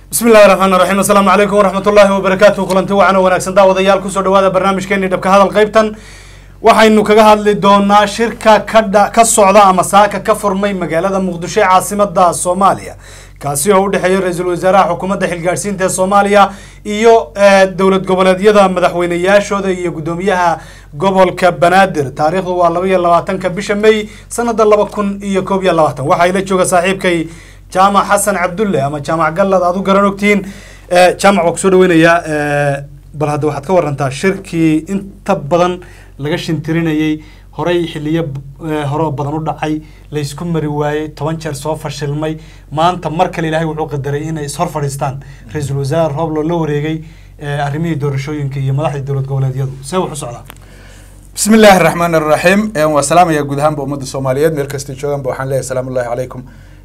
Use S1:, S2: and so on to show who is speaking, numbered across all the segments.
S1: bismi illahi raxmaan raxiim assalaamu calaykum waraxmat ullaahi wabarakaatu kulanti wacan oo wanaagsan daawadayaal kusoo dhawaada barnaamijkeeni dhabka hadal qaybtan waxaynu kaga hadli doonaa shirka ka dha ka socda ama saaka ka furmay magaalada muqdisho ee caasimada soomaaliya kaasi oo u dhexeeya ra-iisul wasaaraha xukuumadda xilgaadhsiinta ee soomaaliya iyo dowlad goboleedyada madaxweyneyaashooda iyo guddoomiyaha gobolka banaadir taariikhdu waa laba iyo labaatanka bisha may sanada laba kun iyo koob iyo labaatan waxaa ila jooga saaxiibkay jaamac xasan cabdulle ama jaamac gallad aad u garan ogtihiin jaamac waa kusoo dhaweynayaa bal hadda waxaad ka warantaa shirkii inta badan laga shintirinayay horey xiliyo hore oo badan u dhacay laysku mari waayey toban jeer soo fashilmay maanta mar kale ilaahay wuxuu qadaray inay ishor fadhiistaan ra-iisul wasaare rooblo la wareegay arrimihii doorashooyinka iyo madaxdii dowlad goboleedyadu see wax u socdaa
S2: bismi illaahi araxmaan araxiim waa salaamaya guud ahaanba ummadda soomaaliyeed meel kastay joogaanba waxaan leeyahay salaamu ullahi calaykum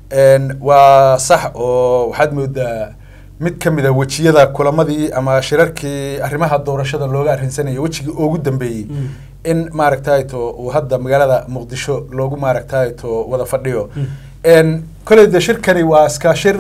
S2: waa sax oo waxaad moodaa mid ka mid a wejiyada kulamadii ama shirarkii arrimaha doorashada looga arrinsanaya wejigii ugu dambeeyey in maaragtayto uu hadda magaalada muqdisho loogu maaragtayto wada fadhiyo koley de shirkani waa iska shir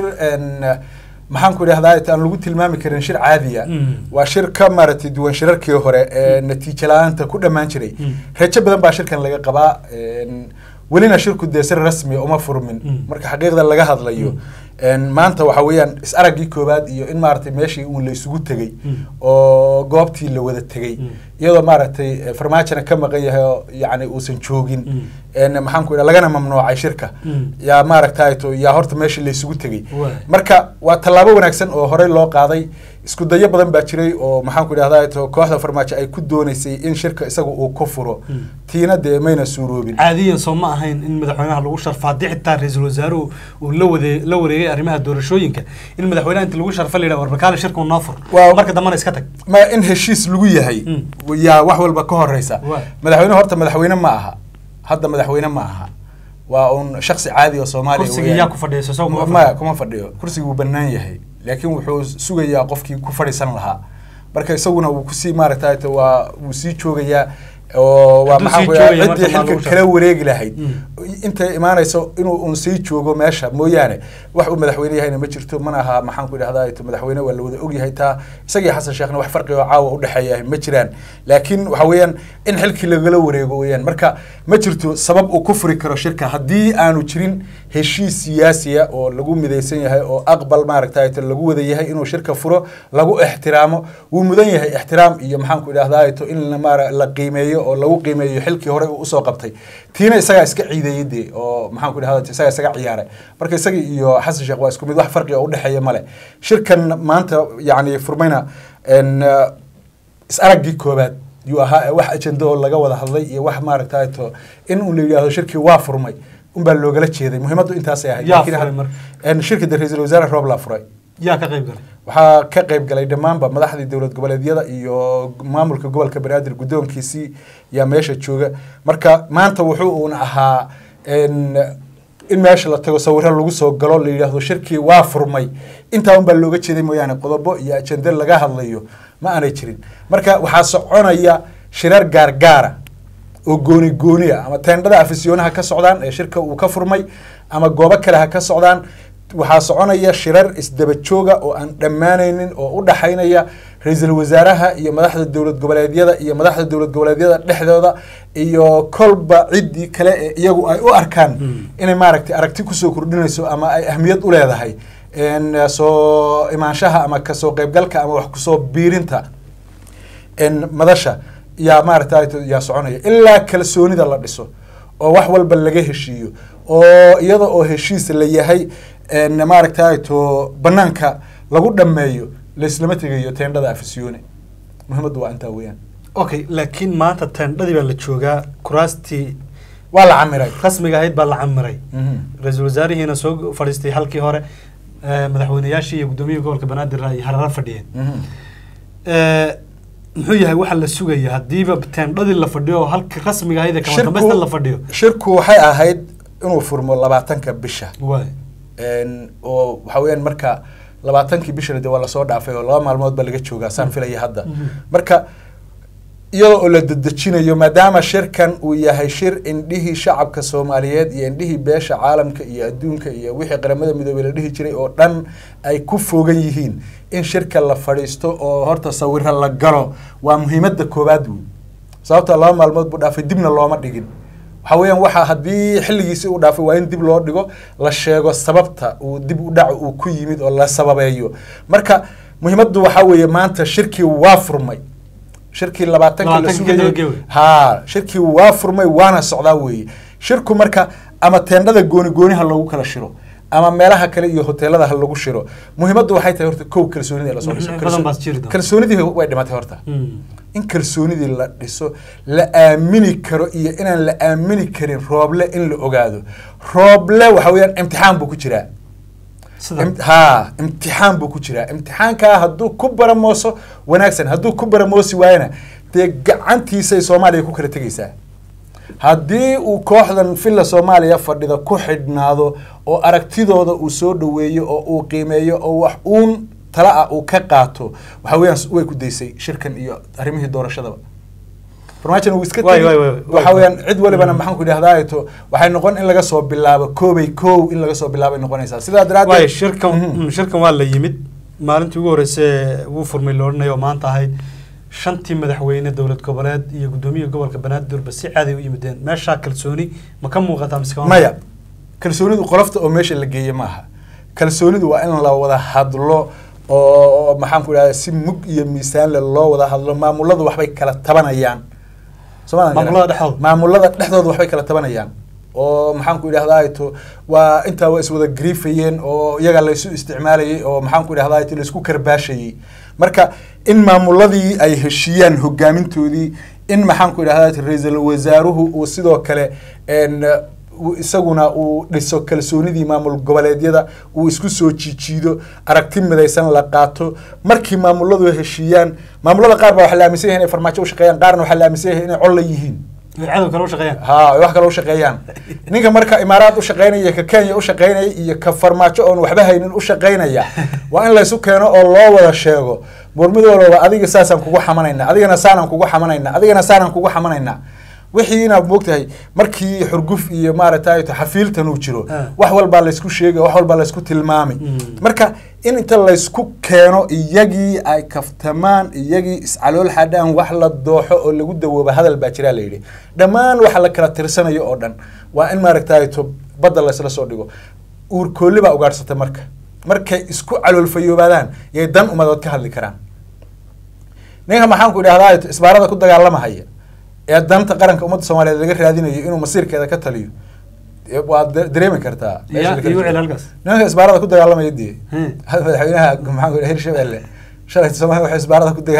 S2: maxaan ku idhahdaa aan lagu tilmaami karin shir caadiya waa shir ka maaragtay duwan shirarkii hore ee natiijo la-aanta ku dhammaan jiray rajo badan baa shirkan laga qabaa welina shirku dee si rasmi uma furmin marka xaqiiqda laga hadlayo maanta waxa weeyaan is araggii koowaad iyo in maaragtay meeshii uun la isugu tegey oo goobtii la wada tegey iyadoo maaragtay farmaajona ka maqan yahay oo yani uusan joogin maxaan ku idhaha lagana mamnuucay shirka yaa maaragtayto yaa horta meeshii la isugu tegey marka waa tallaabo wanaagsan oo horey loo qaaday isku dayo badan baa jiray oo maxaan ku idhahdaa to kooxda farmaajo ay ku dooneysay in shirka isaga uu ku furo tiina dee mayna suuroobin
S1: caadiyan soo ma ahayn in madaxweynaha lagu sharfo haddii xitaa ra-iisul wasaaruhu uu la wade la wareegay arrimaha doorashooyinka in madaxweynaha inta lagu sharfa la yidhaha warbakaale shirka noo fur marka dambana iska tag
S2: ma in heshiis lagu yahay yaa wax walba ka horeysa madaxweyne horta madaxweyne ma aha hadda madaxweyne ma aha waa un shaksi caadi oo soomaaliya
S1: kursiga yaa ku fadhiya
S2: maya kuma fadhiyo kursiga wuu banaan yahay laakiin wuxuu sugayaa qofkii ku fadhiisan lahaa marka isaguna wuu kusii maaragtay waa wuu sii joogayaa oo waa maxaa ku ciddii xilka kala wareegi lahayd intay imaanayso inuu un sii joogo meesha mooyaane wax uu madaxweyne yahayna ma jirto mana aha maxaan ku idhahdaa madaxweyne waa la wada ogyahay taa isagii xasan sheekhna wax farqi oo caawa udhexeeya ma jiraan laakiin waxa weeyaan in xilkii lagala wareego weeyaan marka ma jirto sabab uu ku furi karo shirka haddii aanu jirin heshiis siyaasiya oo lagu midaysan yahay oo aqbal maaragtay lagu wada yahay inuu shirka furo lagu ixtiraamo wuu mudan yahay ixtiraam iyo maxaan ku idhahdaa in la qiimeeyo oo lagu qiimeeyo xilkii hore uu usoo qabtay tiina isagaa iska ciideeyey dee oo maxaan ku idhahda isagaa isaga ciyaaray marka isaga iyo xasan sheekh waa isku mid wax farqi oo udhexeeya male shirkan maanta yacni furmayna is araggii koobaad yuu ahaa wax ajenda oo laga wada hadlay iyo wax maaragtay to in uu la yidhahdo shirkii waa furmay unbaa loogala jeeday muhiimaddu intaasay ahayd shirka de ra-iisul wasaare roob laa furay
S1: yaa ka qayb galay
S2: waxaa ka qayb galay dhammaanba madaxdii dowlad goboleedyada iyo maamulka gobolka banaadir guddoonkiisii yaa meesha jooga marka maanta wuxuu uun ahaa in meesha la tago sawiro lagu soo galo la yidhaahdo shirkii waa furmay intaa un baa looga jeeday mooyaane qodobo iyo ajende laga hadlayo ma aanay jirin marka waxaa soconaya shirar gaargaara oo gooni gooni ah ama teendhada afisiyoonaha ka socdaan ee shirka uu ka furmay ama goobo kale ha ka socdaan waxaa soconaya shirar isdaba jooga oo aan dhammaanaynin oo u dhaxaynaya ra-iisul wasaaraha iyo madaxda dowlad goboleedyada iyo madaxda dowlad goboleedyada dhexdooda iyo kolba ciddii kale ee iyagu ay u arkaan inay maaragtay aragti kusoo kordhinayso ama ay ahmiyad u leedahay soo imaanshaha ama kasoo qeybgalka ama wax kusoo biirinta madasha yaa maaragtay yaa soconaya ilaa kalsoonida la dhiso oo wax walba laga heshiiyo oo iyada oo heshiis la yahay maaragtay to banaanka lagu dhameeyo laislama tegayo teendhada afisyoone muhiimaddu waa intaa weeyaan
S1: okay laakiin maanta teendhadii baa la joogaa kuraastii
S2: waa la camiray
S1: rasmiga ahayd baa la camiray ra-iisul wasaarihiina soo fadhiistay halkii hore madaxweyneyaashii iyo guddoomiyaha gobolka banaadir ay harara fadhiyeen muxuu yahay waxa la sugaya haddiiba teendhadii la fadhiyo halkii rasmiga ahayd ee kama dambaysta la fadhiyo
S2: shirku waxay ahayd inuu furmo labaatanka bisha
S1: waay
S2: oo waxa weeyaan marka labaatankii bishana de waa lasoo dhaafay oo laba maalmood ba laga joogaa saan filaya hadda marka iyadoo oo la dedejinayo maadaama shirkan uu yahay shir indhihii shacabka soomaaliyeed iyo indhihii beesha caalamka iyo adduunka iyo wixii qaramada midoobey la dhihi jiray oo dhan ay ku fogan yihiin in shirka la fadhiisto oo horta sawiro la galo waa muhiimada koowaad wey sababta laba maalmood buu dhaafay dibna looma dhigin waxa weeyaan waxa haddii xilligiisi uu dhaafay waa in dib loo dhigo la sheego sababta uu dib u dhac uu ku yimid oo la sababeeyo marka muhiimaddu waxaa weeye maanta shirkii waa furmay shirkii labaatankii la
S1: Labaatankii
S2: sugayay
S1: kadaba gewe.
S2: ha shirkii waa furmay waana socdaa weeye shirku marka ama teendhada gooni gooniha lagu kala shiro ama meelaha kale iyo hoteelada ha lagu shiro muhiimaddu waxay tahay horta kow kalsoonida lasoo dhiso
S1: Badan
S2: Kalso-
S1: baad jiri doontaa.
S2: kalsoonidii way dhimatay horta in kalsoonidii la dhiso la aamini karo iyo inaan la aamini karin rooble in la ogaado rooble waxa weeyaan imtixaan buu ku jiraa
S1: sida
S2: Im- ha imtixaan buu ku jiraa imtixaankaa hadduu ku baramooso wanaagsan hadduu ku baramoosi waayana dee gacantiisay soomaaliya ku kala tegaysaa haddii uu kooxdan villa soomaaliya fadhida ku xidhnaado oo aragtidooda uu soo dhoweeyo oo uu qiimeeyo oo wax uun tala ah uu ka qaato waxa weeyaan way ku daysay shirkan iyo arrimihii doorashadaba farmaajan uu iska
S1: Waay,
S2: tegi
S1: waay, waay, waay.
S2: waxa weeyaan cid walibana maxaan ku idhahdaa to waxay noqon in laga soo bilaabo koobay kow in laga soo bilaabay noqonaysaa sidaa
S1: waayo
S2: daraaddeed
S1: shirkan
S2: Mhm.
S1: mm, shirkan waa la yimid maalintii ugu horreysay wuu furmay la odhanayo oo maanta ahayd shantii madaxweyne dowlad goboleed iyo guddoomiyaha gobolka banaadirba si caadi u yimideen meeshaa kalsooni ma ka muuqataa mise kama
S2: maya kalsoonidu qolofta oo meesha la geeye maaha kalsoonidu waa in la wada hadlo oo maxaan ku idhahda si mug iyo miisaan le loo wada hadlo maamuladu waxbay kala tabanayaan Soomaalida
S1: Maamulada dhexdooda?
S2: maamulada dhexdooda waxbay kala tabanayaan oo maxaan ku idhahdaa to waa intaa waa iswada griifayeen oo iyaga laysu isticmaalayay oo maxaan ku idhahdaa to laysku karbaashayay marka in maamuladii ay heshiiyaan hogaamintoodii in maxaan ku idhahdaa ra-iisul wasaaruhu uu sidoo kale en, uu isaguna uu dhiso kalsoonidii maamul goboleedyada uu isku soo jiijiido aragti midaysan la qaato markii maamuladu heshiiyaan maamulada qaar baa waxaa la aaminsan yahay inay farmaajo u shaqeeyaan qaarna waxaa la aaminsan yahay inay colla yihiin
S1: ay cadow kale u shaqeeyaan
S2: ha ay wax kale u shaqeeyaan ninka marka imaaraad u shaqeynaya ka kenya u shaqeynaya iyo ka farmaajo oon waxba haynin u shaqeynaya waa in laysu keeno oo loo wada sheego murmid walba adiga saasaan kugu xamanayna adigana saanaan kugu xamanayna adigana saanaan kugu xamanayna wixii inaad moogtahay markii xurguf iyo maaragtay xafiiltan uu jiro
S1: Ah.
S2: wax walbaa laysku sheegay wax walbaa laysku tilmaamay
S1: Mm.
S2: marka in inta laysku keeno iyagii ay kaftamaan iyagii iscalool xadhaan wax la dooxo oo lagu dawooba hadal baa jiraa la yidhi dhammaan waxa la kala tirsanayo oo dhan waa in maaragtay to badda laysla soo dhigo uurkoolli baa ugaadhsata marka markay isku caloolfayoobaadaan yay dan umadood ka hadli karaan ninka maxaan ku idhahdaa to isbaarada ku dagaalamahaya ee danta qaranka ummadda soomaaliyeed laga raadinayo inuu masiirkeeda ka taliyo ee waad da- dareemi kartaa meesha
S1: Ya,
S2: la kala
S1: igu
S2: joogo.
S1: celi halkaas.
S2: nimanka isbaarada ku dagaalamaya dee
S1: Hmm.
S2: hada madaxweynaha maxaan ku idhaha hirshabelle shalay soomaaliya waxay isbaarada ku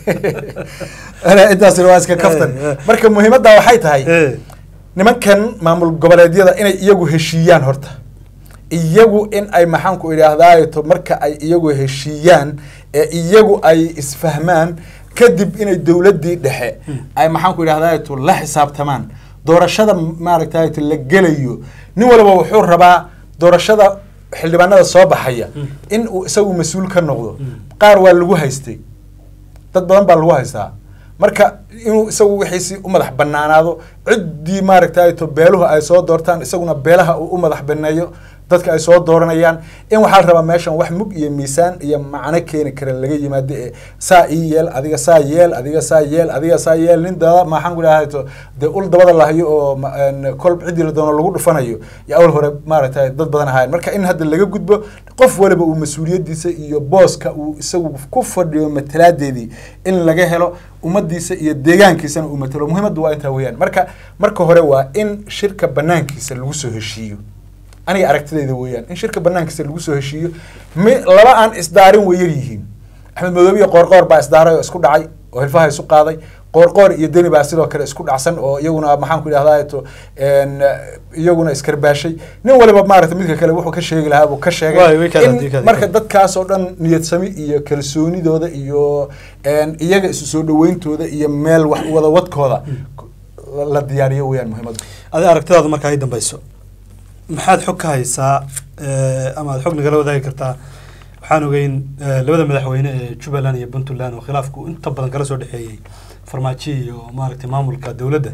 S2: dagaalamay intaasina waa iska kaftan
S1: Eh, eh.
S2: marka muhiimadda waxay tahay
S1: Eh,
S2: nimankan maamul goboleedyada inay iyagu heshiiyaan horta iyagu in ay maxaan ku idhaahdaato marka ay iyagu heshiiyaan ee iyagu ay isfahmaan kadib inay dowladdii dhexe ay maxaan ku idhahdaato la xisaabtamaan doorashada maaragtayto la gelayo nin walba wuxuu rabaa doorashada xildhibaanada soo baxaya in uu isagu mas-uul ka noqdo qaar waa lagu haystay dad badan baa lagu haystaa marka inuu isagu wixiisi u madax banaanaado ciddii maaragtay to beeluhu ay soo doortaan isaguna beelaha uu u madax baneeyo dadka ay soo dooranayaan in waxaa la rabaa meeshan wax mug iyo miisaan iyo macno keeni kara laga yimaado ee saa ii yeel adiga saa yeel adiga saa yeel adiga saa yeel nin dada maxaan ku idhahay to dee ul dabada lahayo oo ma- een, kol ciddii la doono lagu dhufanayo iyo awal hore maaragtay dad badan ahaayeen marka in hadda laga gudbo qof waliba uu mas-uuliyadiisa iyo booska uu isagu ku fadhiyo matalaadeedii in laga helo ummadiisa iyo deegaankiisana uu matalo muhiimaddu waa intaa weeyaan marka marka hore waa in shirka banaankiisa lagu soo heshiiyo aniga aragtidayda weeyaan in shirka banaankiisa lagu soo heshiiyo mi laba aan isdaarin way yar yihiin axmed madoobe iyo qoorqoor baa isdaaray oo isku dhacay oo hilfaha isu qaaday qoorqoor iyo deni baa sidoo kale isku dhacsan oo iyaguna maxaan ku idhahdaa to en, iyaguna iskarbaashay nin waliba maaragta midka kale wuxuu ka sheegi lahaa buu ka
S1: Waay, way
S2: sheegay
S1: kala-
S2: in
S1: way kala-
S2: marka dadkaas oo dhan niyadsami iyo kalsoonidooda iyo en, iyaga isu soo dhaweyntooda iyo meel wax wada wadkooda la- la diyaariyo weeyaan muhiimaddu
S1: adi aragtidaadu marka ay dambeyso maxaad xog ka haysaa eh, ama aad xog nagala wadaagi kartaa waxaan ogeyn eh, labada madaxweyne ee jubbaland iyo puntland oo khilaafku inta badan kala soo dhexeeyey farmaajo iyo maaragtay maamulka dowladda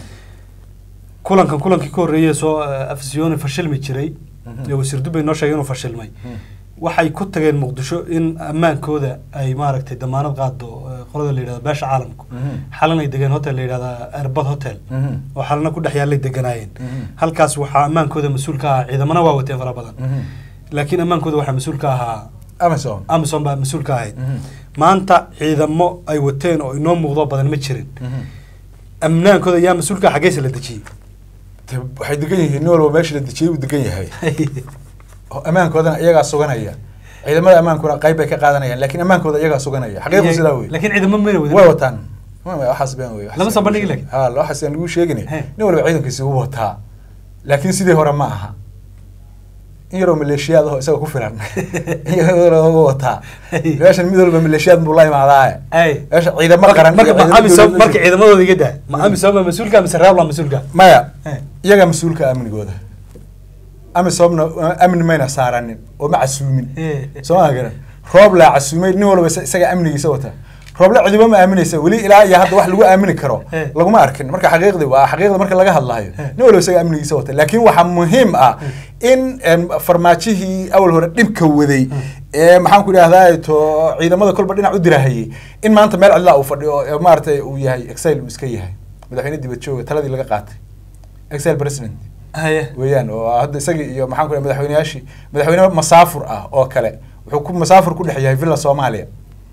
S1: kulankan kulankii ka horreeyey soo eh, afisyooni fashilmi jiray
S2: Mhm.
S1: ee wasiir dubbay noo sheegay inuu fashilmay waxay ku tageen muqdisho in ammaankooda ay maaragtay damaanad qaado eh, qolada la yidhahdo beesha caalamku xalan ay degeen hotel la yidhahda airbad hotel oo xalana ku dhex yaallay deganaayeen
S2: Mhm.
S1: halkaas waxaa ammaankooda mas-uul ka ahaa ciidamana waa wateen fara badan laakiin ammaankooda waxaa mas-uul ka ahaa
S2: amazon
S1: amazon baa mas-uul ka ahayd
S2: Mhm.
S1: maanta ciidamo ay wateen oo inoo muuqdo badan ma jirin amnaankooda yaa mas-uulka ah xaggeesa la dejiyey
S2: De waxay degan yihiin nin walba meesha la dejiyey uu degan yahay oo ammaankoodana iyagaa suganaya ciidamada ammaankuna qayb bay ka qaadanayaan laakiin ammaankooda iyagaa suganaya xaqiiqdu sidaa wey
S1: laakiin ciidamo mayna
S2: way
S1: wadin
S2: wataan Ma- ma- waxaas been wey
S1: Lama soo bandhigi laakiin.
S2: ha waxaas aan lagu sheegin
S1: He.
S2: nin walba ciidankiisa u wataa laakiin sidii hore ma aha in yaroo maleeshiyaad aho isaga ku filan in yaroo wataa
S1: Hey.
S2: meeshan mid walba maleeshiyaad buu la imaadaaye
S1: ay
S2: meesha ciidamo qaran
S1: marka
S2: iyo
S1: ma
S2: ciidamo
S1: amisom
S2: dowladeed-
S1: marka ciidamadooda iga daa ma amisom baa mas-uulka mise raabla mas-uulka
S2: maya
S1: He.
S2: iyaga mas-uulka amnigooda amisomna amni mayna saaranin oo ma casuumin
S1: He.
S2: soo ma garan roob laa casuumay nin walba isa- isaga amnigiisa wata rooble cidiba ma aaminaysa weli ilaa iyo hadda wax lagu aamini karo
S1: He.
S2: laguma arkin marka xaqiiqdi waa xaqiiqda marka laga hadlayo
S1: He.
S2: nin walba isaga amnigiisa wata laakiin waxaa muhiim ah in em, farmaajihii awal hore dhibka waday ee maxaan ku idhahdaa to ciidamada kolba dhinac u dirahayay in maanta meel cidlaa uu fadhiyo oo maaragtay uu yahay excel uu iska yahay madaxweyne dibad jooga taladii laga qaatay excel president
S1: haye
S2: weeyaan oo hadda isagii iyo maxaan ku madaxweyneyaashii madaxweyne masaafur ah oo kale wuxuu ku masaafur ku dhex yahay villa soomaaliya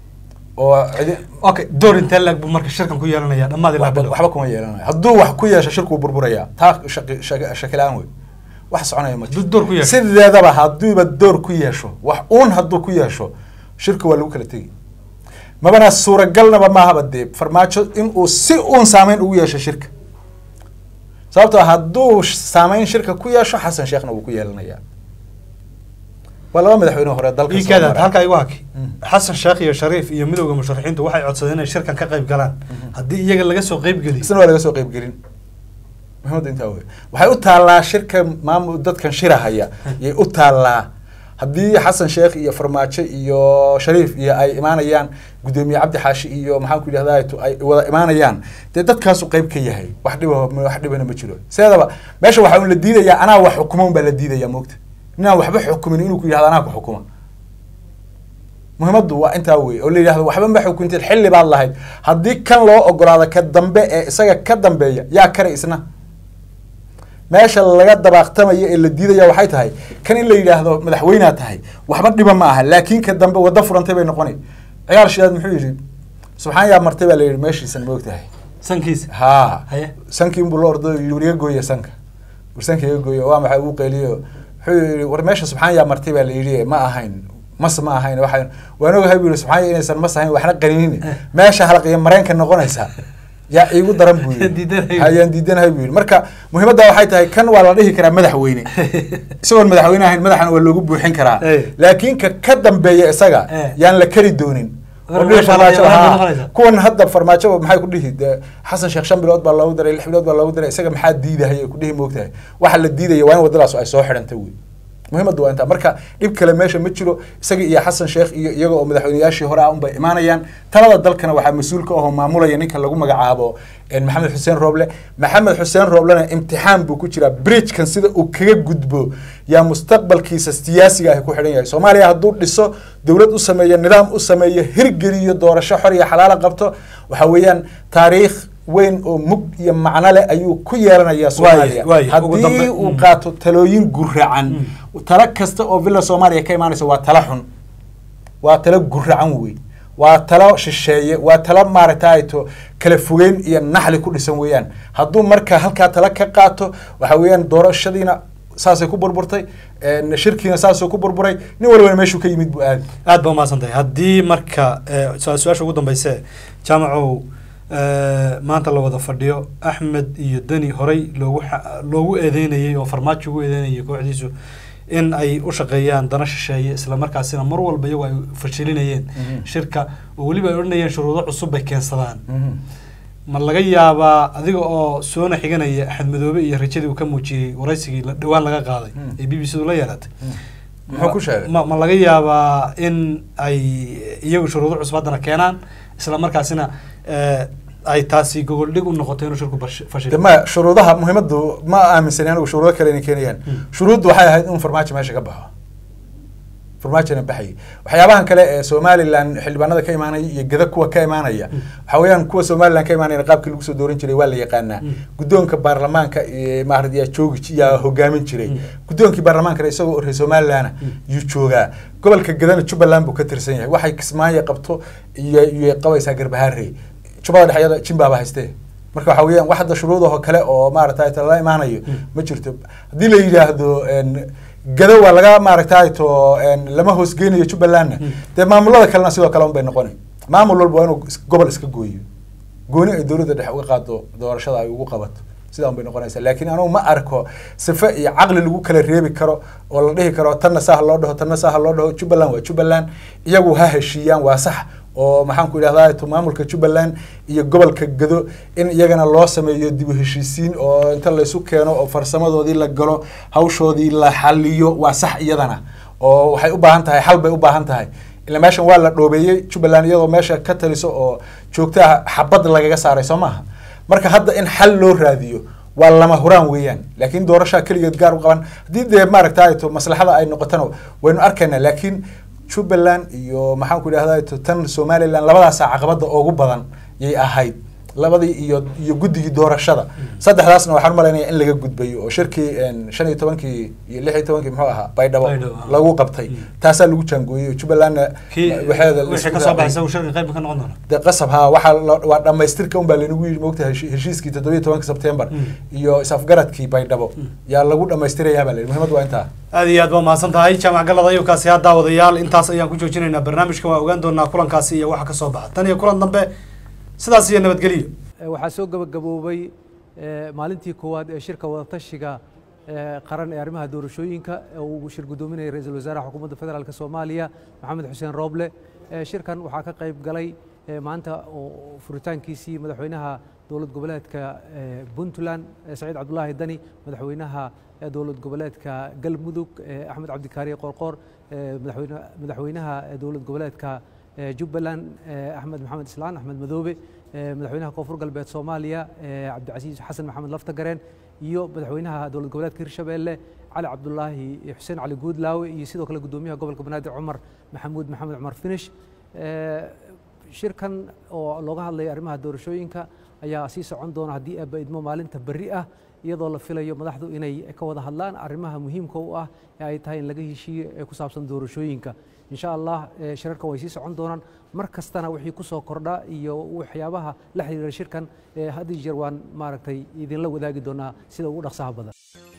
S2: oo cidi
S1: okay door intee lag buu marka shirkan ku yeelanaya dhammaadii
S2: waxba
S1: laabilo
S2: waxba kuma yeelanayo hadduu wax ku yeesho shirkuu burburaya taa shaqi- shaqi- shakilaan wey wax soconaya ma
S1: Hadduu door ku yeesho.
S2: sideedaba hadduuba door ku yeesho wax uun hadduu ku yeesho shirka waa lagu kala tegi mabana suuragalnaba maahaba dee farmaajo inuu si uun saameyn ugu yeesho shirka sababtoo hadduu sh- saameyn shirka ku yeesho xasan sheekhna wuu ku yeelanayaa waa laba madaxweyne hore dalka soo
S1: iikaada
S2: maray.
S1: halkaa igu haki
S2: Mm.
S1: xasan sheekh iyo shariif iyo midowda musharaxiintu waxay codsadeen inay shirkan ka qayb galaan haddii iyaga laga soo qayb geliyo
S2: isna waa laga soo qayb gelin muhiimadda intaa wey waxay u taallaa shirka maamul dadkan shirahaya yay u taallaa haddii xasan sheekh iyo farmaajo iyo shariif iyo ay imaanayaan gudoomiye cabdi xaashi iyo maxaan ku yidhahdaa to ay wada imaanayaan dee dadkaasu qayb ka yahay wax dhiba wax dhibana ma jiro sideedaba meesha waxaa un la diidayaa anaa wax xukuma un baa la diidayaa moogta ninaan waxba xukumin inuu ku yidhahdo anaa ku xukuma muhiimaddu waa intaa wey oo la yidhahdo waxba ma xukunteed xilli baad lahayd haddii kan loo ogolaado ka dambe ee isaga ka dambeeya yaa kare isna meesha laga dabaaqtamayo ee la diidaya waxay tahay kan in la yidhaahdo madaxweynea tahay waxba dhiba ma aha laakiin ka dambe waddo furantay bay noqonay ciyaar shidaad muxuu yidhi subxaan yaa martay baa la yidhi meeshiisan ma ogtahay
S1: sankiisa
S2: haa
S1: Haye.
S2: sankii unbuu la ordo yidhi war iga gooya sanka war sanka iga gooya waa maxay uu qeyliyo wuxuu yidhi war meesha subxaan yaa martay baa la yidhi ma ahayn mas ma ahayn waxaan waan ogahay buu yidhi subxaan yaa inaysan mas ahayn waxna qaninin meesha halqiya mareenka noqonaysa yaa iigu daran buu yidhi
S1: Diidanahay.
S2: hayaan diidanahay buu yidhi marka muhiimadda waxay tahay kan waa la dhihi karaa madaxweyne isagoon madaxweyne ahayn madaxana waa loogu buuxin karaa
S1: Eh.
S2: laakiin ka ka dambeeya isaga
S1: Eh.
S2: yaan la kari doonin
S1: War
S2: oo dhihi
S1: meesha
S2: farmaajo
S1: waa- waa
S2: haa.
S1: noqonaysa.
S2: kuwan hadda farmaajo maxay ku dhihi dee xasan sheekh shan bilood baa loogu daray lix bilood baa loogu daray isaga maxaa diidahaya ku dhihi moogtahay waxa la diidaya waa in waddadaas ay soo xidhanta wey muhiimaddu waa intaa marka dhib kale meesha ma jiro isaga iyo xasan sheekh iyo iyaga oo madaxweyneyaashii hore ah unbay imaanayaan talada dalkana waxaa mas-uul ka ahoo maamulaya ninka lagu magacaabo eh, maxamed xuseen rooble maxamed xuseen rooblena imtixaan buu ku jiraa bridgekan sida uu kaga gudbo yaa mustaqbalkiisa siyaasiga ah ku xidhan yahay soomaaliya hadduu dhiso dowlad u sameeyo nidaam u sameeyo hirgeliyo doorasho xor iyo xalaala qabto waxa weeyaan taariikh weyn oo mug iyo macno leh ayuu ku yeelanayaa soomaaliya
S1: waaye, ugu dambe-
S2: haddii uu
S1: Mm.
S2: qaato talooyin guracan talo kasta oo villa soomaaliya ka imaanaysa waa talo xun waa talo guracan wey waa talo shisheeye waa talo maaragtay to kala fogeyn iyo naxli ku dhisan weeyaan hadduu marka halkaa talo ka qaato waxa weeyaan doorashadiina saasay ku burburtay een, shirkiina saasuu ku burburay nin walbana meeshuu ka yimid buu aadi
S1: aad ba umahadsan tahay haddii marka eh, su- su-aasha ugu dambeyse jaamacow eh, maanta la wada fadhiyo axmed iyo deni horey loogu xa- loogu eedeynayey oo farmaajo ugu eedeynayay kooxdiisu in ay u shaqeeyaan dana shisheeye isla markaasina mar walba iyagu ay fashilinayeen
S2: Mhm.
S1: shirka oo weliba ay odhanayeen shuruudo cusub bay keensadaan ma laga yaabaa adiga oo soona xiganaya axmed madoobe iyo rajadii uu ka muujiyey waraysigii la- dhowaan laga qaaday
S2: Mm.
S1: ee b b c du la yeelatay
S2: muxuu ku sheegay
S1: ma ma laga yaabaa in ay iyagu shuruudo cusub haddana keenaan isla markaasina eh, ay taasi gogol dhig u noqoto inuu shirku bash-
S2: de
S1: fashilo
S2: ma shuruudaha muhiimadu ma aaminsani anigu shuruudo kale inay keenayaan shuruuddu waxay ahayd in farmaajo meesha ka baxo farmaajona baxayay waxyaabahan kale ee somalilan xildhibaanada ka imaanaya iyo gada kuwa ka imaanaya waxa weeyaan kuwa somalilan ka imaanaya qaabkii lagu soo dooran jiray waa la yaqaanaa guddoonka baarlamaanka iyo maarad yaa joogi yaa hogaamin jiray guddoonkii baarlamaankana isagoo reer somalilana yuu joogaa gobolka gadana jubbaland buu ka tirsan yahay waxay kismaayo qabto iyo iyo qabaysaa garbahaarey jubbada dhexyada jimbaaba haystee marka waxa weeyaan wax hadda shuruudaho kale oo maaragtay la imaanayo ma jirto haddii la yidhaahdo en, gado waa laga maaragtay to en, lama hoosgeynayo jubbalandna dee maamulada kalena sidoo kale un bay noqonay maamul walba waa inuu is- gobol iska gooyo gooni ay dowladda dhexe uga qaado doorashada ay ugu qabato sidaa un bay noqonaysaa laakiin anugu ma arko sife iyo caqli lagu kala reebi karo oo la dhihi karo tanna saa ha loo dhaho tanna saa ha loo dhaho jubbaland waa jubbaland iyagu ha heshiiyaan waa sax oo maxaan ku idhahdaa to maamulka jubbaland iyo gobolka gado in iyagana loo sameeyo dib u heshiisiin oo inta laysu keeno oo farsamadoodii la galo hawshoodii la xaliyo waa sax iyadana oo waxay u baahan tahay xal bay u baahan tahay ila meeshan waa la dhoobeeyey jubbaland iyadoo meesha ka taliso oo joogtaha xabad lagaga saaray soo maaha marka hadda in xal loo raadiyo waa lama huraan weeyaan laakiin doorashaa keligeed gaar u qaban haddii dee maaragtay to maslaxada ay noqotana waynu arkaynaa laakiin jubbaland iyo maxaan ku idhahdaa to tan somaliland labadaasaa caqabada ugu badan yay ahayd labadii iyo iyo guddigii doorashada saddexdaasna waxaan umalaynaya in laga gudbayo oo shirkii en, shan iyo tobankii iyo lix iyo tobankii muxuu ahaa baydhabo
S1: Baydhabo, ah.
S2: lagu qabtay taasaa lagu jaangooyey oo jubbalandna
S1: kii
S2: waxeeda la
S1: wixii
S2: isku
S1: ka soo
S2: raacay.
S1: baxay isagu shirka qayb ka noqon doona
S2: de qasab ha waxaa la- waa dhamaystirka unbaa laynagu yidhi moogtahay heshi- heshiiskii toddobiyo tobanka sebtembar
S1: Mm.
S2: iyo is-afgaradkii baydhabo yaa lagu dhamaystirayaa baa la yidhi muhiimad waa intaa
S1: aad iyo aad baa mahadsan tahay jaamac galada ayubkaasi ha daawadayaal intaas ayaan ku joojinaynaa barnaamijkan waa ogaan doonaa kulankaasi iyo waxa ka soo baxa tan iyo kulan dambe sidaas iyo nabadgelyo
S3: Eh, waxaa soo gabagaboobay eh, maalintii koowaad ee shirka wadatashiga eh, qaran ee arrimaha doorashooyinka ee uu shir guddoominayay ra-iisul wasaaraha xukuumadda federaalk soomaaliya maxamed xuseen rooble Eh, shirkan waxaa ka qayb galay eh, maanta oo furitaankiisii madaxweynaha dowlad goboleedka eh, puntland eh, saciid cabdulaahi dani madaxweynaha eh, dowlad goboleedka galmudug eh, axmed cabdikaariye qorqoor eh, madaxweyne- madaxweynaha eh, dowlad goboleedka eh, jubbaland eh, axmed maxamed islaan axmed madoobe eh, madaxweynaha koonfur galbeed soomaaliya eh, cabdicasiis xasan maxamed laftagareen iyo madaxweynaha dowlad goboleedka hirshabeelle cali cabdulaahi xuseen cali guudlaawe iyo sidoo kale guddoomiyaha gobolka banaadir cumar maxamuud maxamed cumar finish Eh, shirkan oo looga hadlaya arrimaha doorashooyinka ayaa sii socon doona haddii aaba idmo maalinta berri ah iyadoo la filayo madaxdu inay ka wada hadlaan arrimaha muhiimka u ah ee ay tahay in laga heshiiyo ee ku saabsan doorashooyinka insha allah eh, shirarkan way sii socon doonaan mar kastana wixii ku soo kordha iyo waxyaabaha la xiriira shirkan eh, had iyo jeer waan maaragtay idinla wadaagi doonaa sida ugu dhaqsaha badan